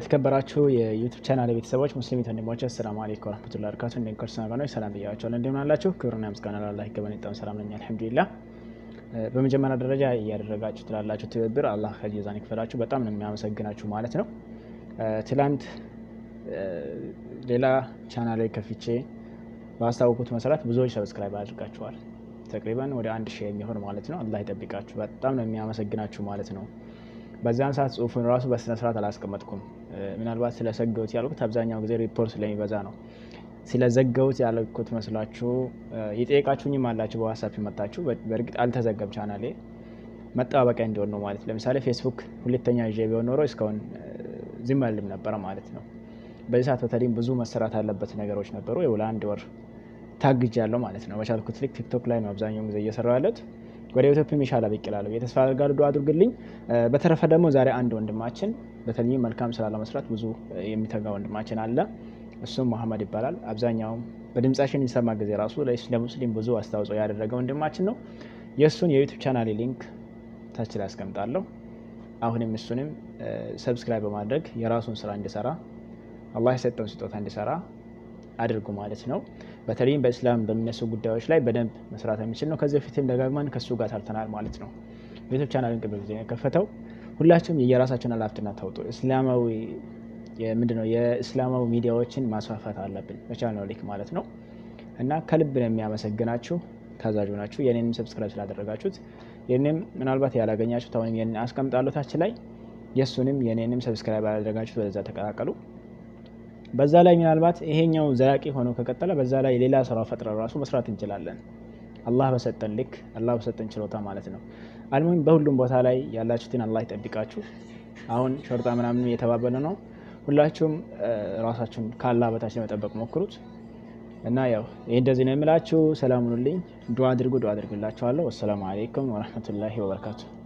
የተከበራችሁ የዩቱብ ቻናል ቤተሰቦች ሙስሊም ወንድሞች አሰላሙ አለይኩም ወረህመቱላሂ ወበረካቱ። እንደ ክርስቲያን ወገኖች ሰላም ብያቸዋለሁ። እንደምን አላችሁ? ክብርና ምስጋና ለአላህ ይገባን። በጣም ሰላም ነኝ አልሐምዱሊላህ። በመጀመሪያ ደረጃ እያደረጋችሁ ትላላችሁ ትብብር አላህ ከጀዛን ይክፈላችሁ። በጣም ነው የሚያመሰግናችሁ ማለት ነው። ትላንት ሌላ ቻናል ላይ ከፍቼ ባስታወቁት መሰረት ብዙዎች ሰብስክራይብ አድርጋችኋል። ተቅሪበን ወደ አንድ ሺህ የሚሆን ማለት ነው። አላህ ይጠብቃችሁ። በጣም ነው የሚያመሰግናችሁ ማለት ነው። በዛን ሰዓት ጽሁፉን ራሱ በስነ ስርዓት አላስቀመጥኩም። ምናልባት ስለዘገውት ያልኩት አብዛኛው ጊዜ ሪፖርት ስለሚበዛ ነው። ስለዘገውት ያልኩት መስላችሁ የጠየቃችሁኝም አላችሁ። በዋትሳፕ መጣችሁ። በእርግጥ አልተዘገብ ቻናሌ መጠባበቂያ እንዲሆን ነው ማለት ለምሳሌ ፌስቡክ ሁለተኛ ይዤ ቢሆን ኖሮ እስካሁን ዝም አልልም ነበረ ማለት ነው። በዚህ ሰዓት በተለይም ብዙ መሰራት ያለበት ነገሮች ነበሩ። ይኸው ለአንድ ወር ታግጅ ያለው ማለት ነው። በቻልኩት ልክ ቲክቶክ ላይ ነው አብዛኛውን ጊዜ እየሰራው ያለት ወደ ኢትዮጵያ ሚሻላ ብቅ እላለሁ። የተስፋ አድርጋለሁ። ዱዓ አድርግልኝ። በተረፈ ደግሞ ዛሬ አንድ ወንድማችን በተለይም መልካም ስራ ለመስራት ብዙ የሚተጋ ወንድማችን አለ። እሱም መሀመድ ይባላል። አብዛኛውም በድምጻችን የሚሰማ ጊዜ ራሱ ለሙስሊም ብዙ አስተዋጽኦ ያደረገ ወንድማችን ነው። የእሱን የዩቱብ ቻናል ሊንክ ታች ላይ አስቀምጣለሁ። አሁንም እሱንም ሰብስክራይብ በማድረግ የራሱን ስራ እንዲሰራ አላህ የሰጠውን ስጦታ እንዲሰራ አድርጉ ማለት ነው። በተለይም በእስላም በሚነሱ ጉዳዮች ላይ በደንብ መስራት የሚችል ነው። ከዚህ በፊትም ደጋግመን ከሱ ጋር ሰርተናል ማለት ነው። ዩቱብ ቻናልን ቅርብ ጊዜ የከፈተው ሁላችሁም የየራሳችን ኃላፊነት ታውጡ። እስላማዊ ምንድን ነው የእስላማዊ ሚዲያዎችን ማስፋፋት አለብን በቻልነው ልክ ማለት ነው። እና ከልብ ነው የሚያመሰግናችሁ ታዛዥ ናችሁ። የኔንም ሰብስክራይብ ስላደረጋችሁት የኔም ምናልባት ያላገኛችሁት አሁንም የኔን አስቀምጣለሁ ታች ላይ የእሱንም የኔንም ሰብስክራይብ ያላደረጋችሁት ወደዛ ተቀላቀሉ። በዛ ላይ ምናልባት ይሄኛው ዘላቂ ሆኖ ከቀጠለ በዛ ላይ ሌላ ስራ ፈጥረ ራሱ መስራት እንችላለን። አላህ በሰጠን ልክ አላህ በሰጠን ችሎታ ማለት ነው። አልሙሂም በሁሉም ቦታ ላይ ያላችሁትን አላህ ይጠብቃችሁ። አሁን ሾርጣ ምናምን እየተባበለ ነው። ሁላችሁም ራሳችሁን ከአላህ በታች ለመጠበቅ ሞክሩት እና ያው ይህ እንደዚህ ነው የምላችሁ። ሰላም ሁኑልኝ። ዱዓ አድርጉ፣ ዱዓ አድርግላችኋለሁ። ወሰላሙ አሌይኩም ወረህመቱላሂ ወበረካቱ